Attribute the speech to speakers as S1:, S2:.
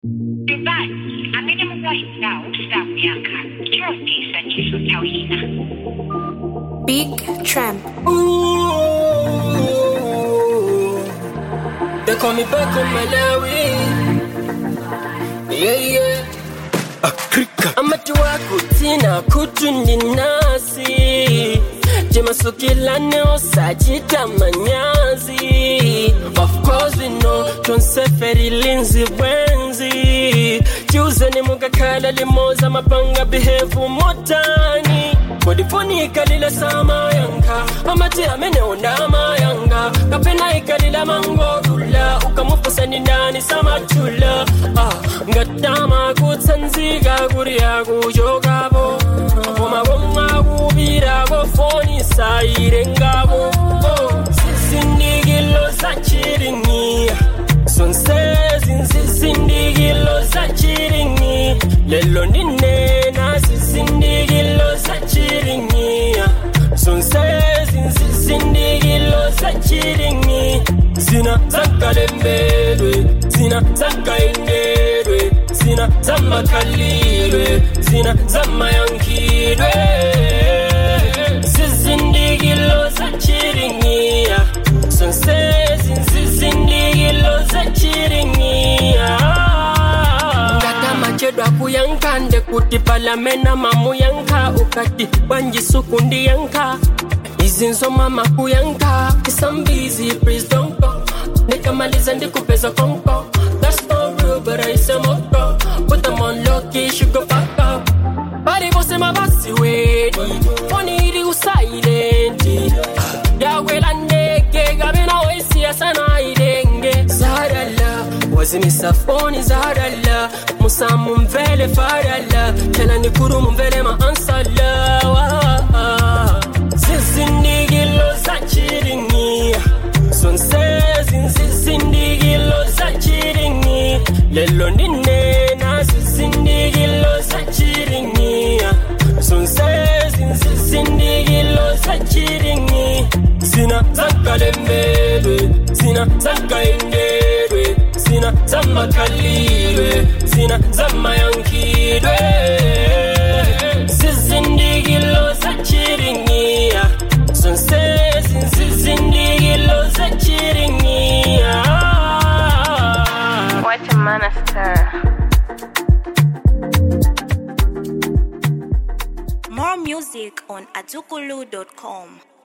S1: Nyumbani amene mukuwayimirawo sakuyankha chonde sanjiso nthawi ina
S2: Big Tramp.
S3: Ooh, they call me back on Malawi. Yeah, yeah.
S4: Afrika
S3: amati wako tina kutundi nasi jemasukilane osachita manyazi of course we know tonseferi linzi bwenzi chiuzeni mukakhala limoza mapanga behevu motani kodifoni ikalile samayanka amati amene undamayanga kapena ikalila mangodula ukamufusani ndani samatula ah, ngatama kutsanzika kuriya kuchokavo koma komwa kupirako foni sairengavo oh, zizindikilo zachiringiya zonsezi nzizindikilo zachiringi lelo ndinena zizindikilo zachiringiya zonsezi nzizindikilo zachiringi zina zankalembelwe zina zankaendelwe zina zamakhalilwe zina zamayankilwe zizindikilo zachiringiya zonsezi nzizindikilo zachiringiya ngatamachedwa kuyankande kuti palamena mamuyanka ukati wanjisukundi yanka izinzoma makuyanka isambizi please don't go nikamaliza ndikupeza konko that's not real but I say moko put them on low key she go fuck up bari bose mabasi wedi foni iri usailenti yawela ndege gabena waisia sana idenge zarala wazimisa foni zarala musamu mvele farala tena nikuru mvele maansala wa zizindikilo zachiringia zonsezi nzizindikilo zachiringi lelo ndinena zizindikilo zachiringia zonsezi nzizindikilo zachiringi zina zankalembelwe zina zankaendelwe zina zamakhalilwe zina zamayankilwe zizindikilo zachiringia zonsezi nzizindikilo zachiringia
S2: What a monster. More music on azukulu.com.